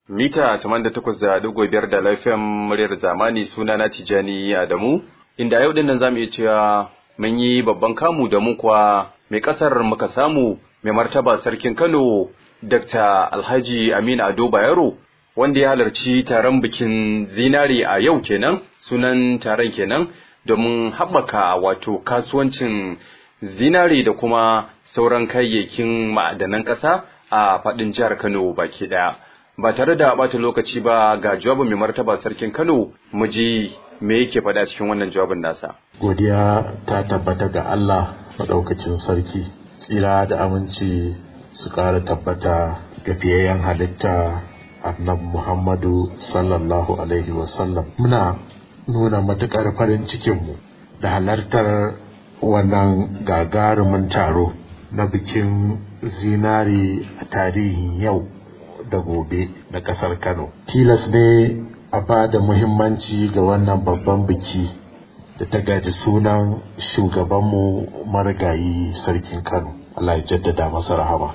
mita 88.5 da lafiyan muryar zamani suna na Tijani Adamu inda yau dinnan zamu iya cewa mun yi babban kamu da mu kuwa mai kasar muka samu mai martaba sarkin Kano Dr. Alhaji Aminu Ado Bayero wanda ya halarci taron bikin zinari a yau kenan sunan taron kenan domin haɓaka wato kasuwancin zinari da kuma sauran kayayyakin ma'adanan ƙasa a faɗin jihar Kano baki ɗaya. Ba tare da ɓata lokaci ba ga jawabin mai martaba sarkin Kano mu ji me yake faɗa cikin wannan jawabin nasa. Godiya ta tabbata ga Allah maɗaukacin sarki, tsira da aminci su ƙara tabbata ga fiyayyen halitta annabi Muhammadu sallallahu alaihi wasallam. Muna nuna matuƙar farin cikinmu da halartar wannan gagarumin taro na bikin zinari a tarihin yau da gobe na ƙasar Kano. Tilas ne a ba da muhimmanci ga wannan babban biki da ta gaji sunan shugabanmu marigayi sarkin Kano. Allah ya jaddada masa rahama.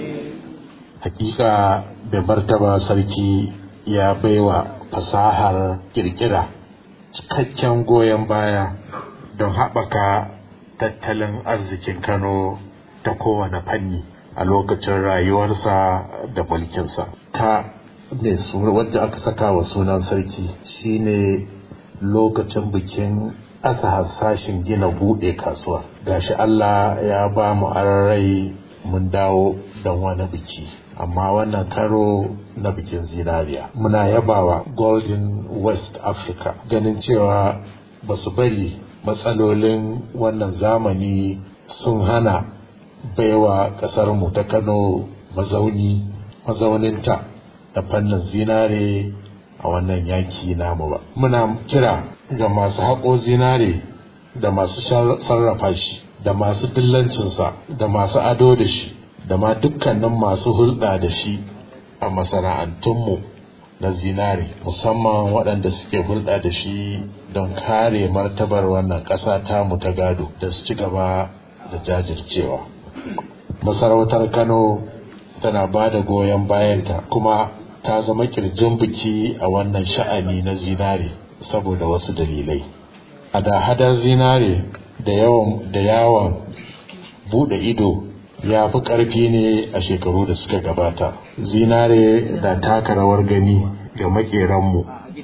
Hakika da martaba sarki ya baiwa fasahar kirkira cikakken goyon baya don haɓaka tattalin arzikin Kano ta kowane fanni a lokacin rayuwarsa da mulkinsa. Ta mai suna wadda aka saka wa sunan sarki shine lokacin bikin asa hasashin gina buɗe kasuwa. Gashi Allah ya ba mu rai mun dawo don wani biki. Amma wannan karo na bikin zinariya. Muna yabawa Golden West Africa ganin cewa ba su bari matsalolin wannan zamani sun hana baiwa ƙasarmu ta Kano mazauni mazauninta da fannin zinare a wannan yaki namu ba. Muna kira ga masu haƙo zinare da masu sarrafa shi da masu dillancinsa da masu ado da shi da ma dukkanin masu hulɗa da shi a masana'antunmu na zinare musamman waɗanda suke hulɗa da shi don kare martabar wannan ƙasa tamu ta gado da su ci gaba da jajircewa. Masarautar Kano tana ba da goyon bayanta kuma ta zama kirjin biki a wannan sha'ani na zinare saboda wasu dalilai. A da hadar zinare da yawan da yawon buɗe ido ya fi ƙarfi ne a shekaru da suka gabata. Zinare da taka rawar gani ga maƙeranmu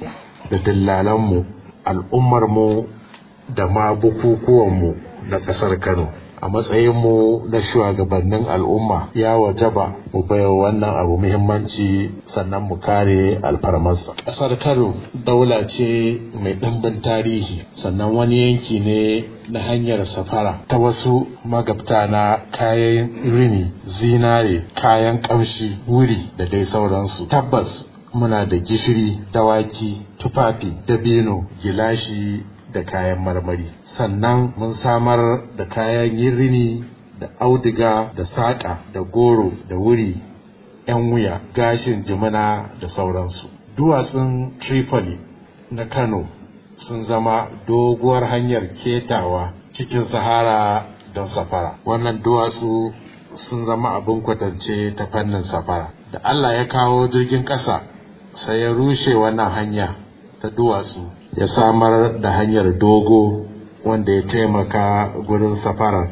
da dillalanmu al'ummarmu da ma bukukuwanmu na ƙasar Kano. A matsayinmu na shugabannin al'umma ya wajaba mu baiwa wannan abu muhimmanci sannan mu kare alfarmarsa. Ƙasar Kano daula ce mai ɗimbin tarihi sannan wani yanki ne na hanyar safara ta wasu magabta na kayan rini, zinare, kayan ƙamshi, wuri da dai sauransu. Tabbas muna da gishiri, dawaki, tufafi, dabino, gilashi da kayan marmari. Sannan mun samar da kayan yin rini da auduga da saƙa da goro da wuri, 'yan wuya, gashin jimina da sauransu. Duwatsun Tripoli na Kano sun zama doguwar hanyar ketawa cikin sahara don safara. Wannan duwatsu sun zama abin kwatance ta fannin safara. Da Allah ya kawo jirgin ƙasa sai ya rushe wannan hanya ta duwatsu ya samar da hanyar dogo wanda ya taimaka gurin safarar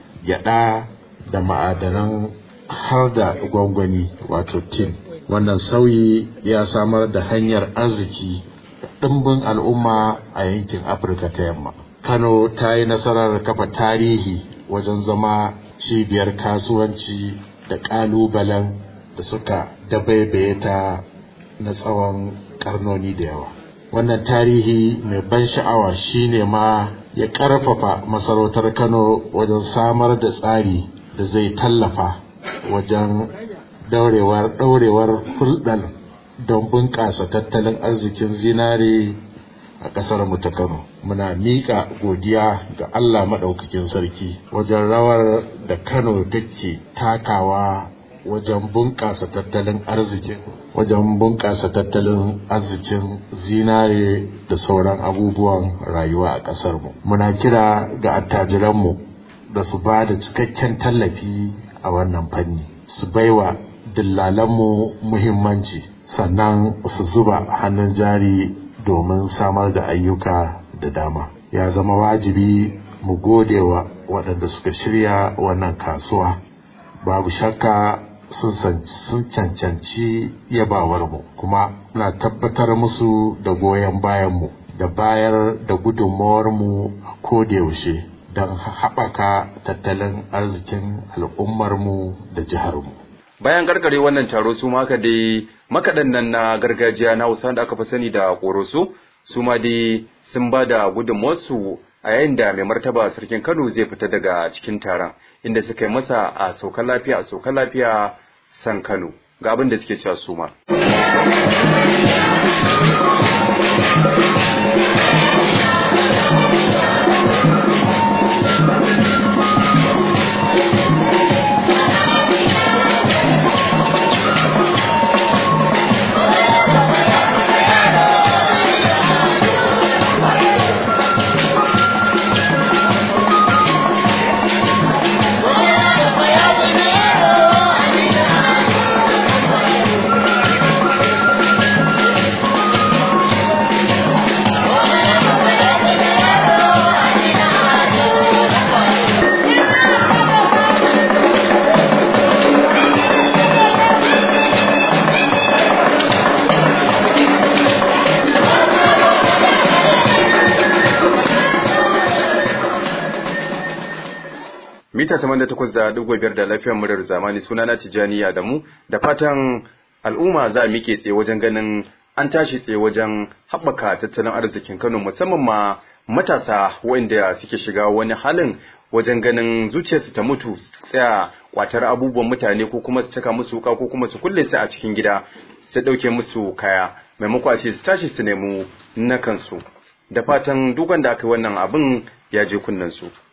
gyada da ma'adanan har da gwangwani wato tin wannan sauyi ya samar da hanyar arziki ɗimbin al'umma a yankin afirka ta yamma kano ta yi nasarar kafa tarihi wajen zama cibiyar kasuwanci da ƙalubalen da suka dabaibaye ta na tsawon ƙarnoni da yawa wannan tarihi mai ban sha'awa shine ma ya ƙarfafa masarautar kano wajen samar da tsari da zai tallafa wajen daurewar ɗaurewar hulɗar don bunƙasa tattalin arzikin zinare a ƙasar mu ta Kano. Muna miƙa godiya ga Allah maɗaukakin sarki wajen rawar da Kano take takawa wajen bunƙasa tattalin arzikin wajen bunƙasa tattalin arzikin zinare da sauran abubuwan rayuwa a ƙasarmu. Muna kira ga attajiranmu da su ba da cikakken tallafi a wannan fanni su baiwa dillalanmu muhimmanci sannan su zuba hannun jari domin samar da ayyuka da dama ya zama wajibi mu gode wa waɗanda suka shirya wannan kasuwa babu shakka sun cancanci yabawarmu kuma muna tabbatar musu da goyon bayanmu da bayar da gudunmawarmu a kodayaushe don haɓaka tattalin arzikin al'ummarmu da jiharmu. Bayan karkare wannan taro su maka dai makaɗan nan na gargajiya na Hausa da aka fi sani da ƙoroso su ma dai sun ba da gudunmawarsu a yayin da mai martaba sarkin Kano zai fita daga cikin taron inda suka yi masa a sauka lafiya a sauka lafiya san Kano ga abin da suke cewa su ma. mita 88.5 da lafiyar muryar zamani sunana Tijani Adamu da fatan al'umma za a mike tsaye wajen ganin an tashi tsaye wajen haɓaka tattalin arzikin Kano musamman ma matasa waɗanda suke shiga wani halin wajen ganin zuciyarsu ta mutu tsaya kwatar abubuwan mutane ko kuma su caka musu wuka ko kuma su kulle su a cikin gida su ɗauke musu kaya maimako a ce su tashi su nemi na kansu da fatan dukan da aka yi wannan abin ya je kunnen su